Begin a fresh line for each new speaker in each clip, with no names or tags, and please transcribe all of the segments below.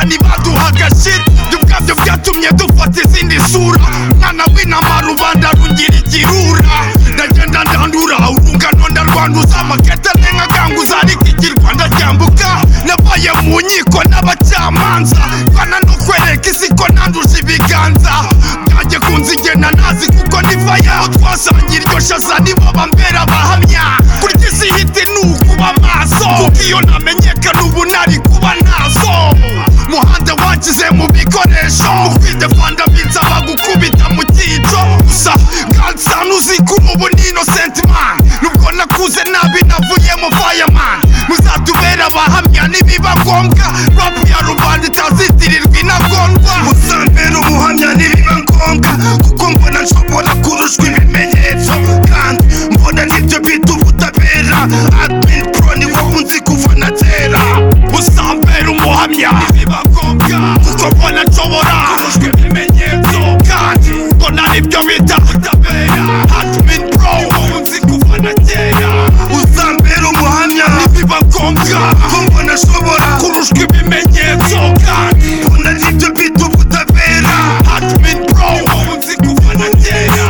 ntibaduhaga agashira ibyo ngabyo byatumye dufata izindi sura umwana w'intama rubanda rungira ikirura ndagenda ndandura urungano ndarwanduza amaketa ntengakanguza ariko ikirwanda cyambuka nabaye mu nkiko n'abacamanza bana no kwereka isi ko nanduje ibiganza byanjye kunzigena nazi kuko niva yaho twasangira iryo shasa nibo bambera abahamya kurya isi hiti ni ukuba maso kuko iyo ntamenyekana ubu nari kuba nazo muhanda wagize mu bikoresho mukwite fanda binsaba gukubita mu cyico gusa kansana uzi ko ubu ni innocent man nubwo nakuze nabi navuye mu fireman muzatubera abahamya nibiba ngombwa rap ya rubanda itazitirirwa intagondwa muzambera umuhamya nibiba ngombwa kuko mbona nshobora kurushwa ibimenyetso kandi mbona nibyo bita ubutabera admin pro ni wowe unzi kuva na kera uzambera umuhamya nibiba ngombwa kuko mbona nshobora kurushwa ibimenyetso kandi mbona nibyo bita ubutabera admin pro ni wowe unzi kuva na kera uzambera umuhamya nibiba ngombwa ko mbona nshobora kurushwa ibimenyetso kandi mbona nibyo bita ubutabera admin pro ni wowe unzi kuva na kera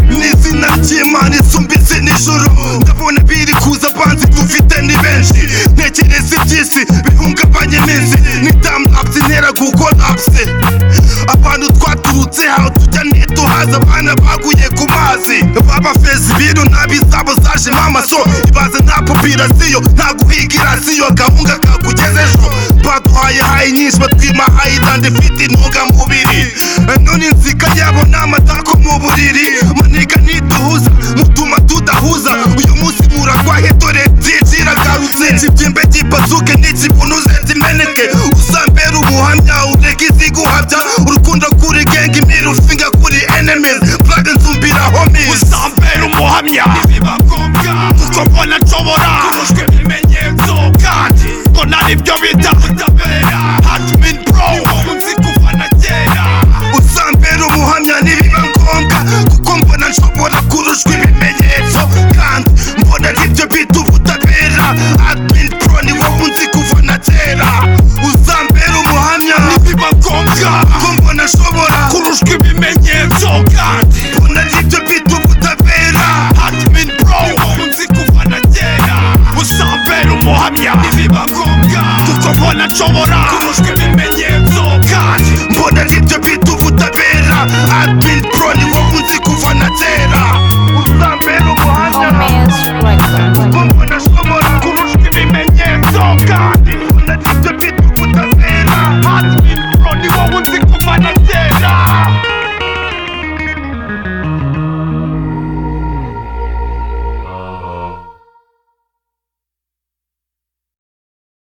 n'izina ry'imana isumbize nijoro ndabona biri kuza banzi dufite ni benshi ntekereza iby'isi bihungabanya iminsi ni damu apsi ntera kuko apsi abantu twaturutse aho tujya ntituhaza abana baguye ku mazi baba fezi bintu nabi zabo zajemo amaso ibaze nta pupira ziyo nta guhigira ziyo gahunga kakugeze ejo baduhaye hayi nyinshi batwima hayi dande ifite intungamubiri none inzika yabo ni amatako mu buriri maniga ntiduhuza mutuma tudahuza uyu munsi muragwahe dore byicira garutse kibyimbe gipazuke n'ikibunuze zimeneke uzambera ubuhamya ureke iziguhabya urukundo kuri genge imirufinga kuri enemies plaga nzumbira homies uzambera umuhamya ntibiba ngombwa kuko mbona nshobora kurushwa ibimenyetso kandi ngo nari byo bita ubutabera admin pro ni wowe unzi kuva na kera uzambera umuhamya nibiba ngombwa kuko mbona nshobora kurushwa ibimenyetso kandi mbona nibyo bita ubutabera admin pro ni wowe unzi kuva na kera uzambera umuhamya nibiba ngombwa ko mbona nshobora kurushwa ibimenyetso kandi mbona nibyo bita ubutabera admin pro ni wowe unzi kuva na kera uzambera umuhamya nibiba ngombwa kuko mbona nshobora kurushwa ibimenyetso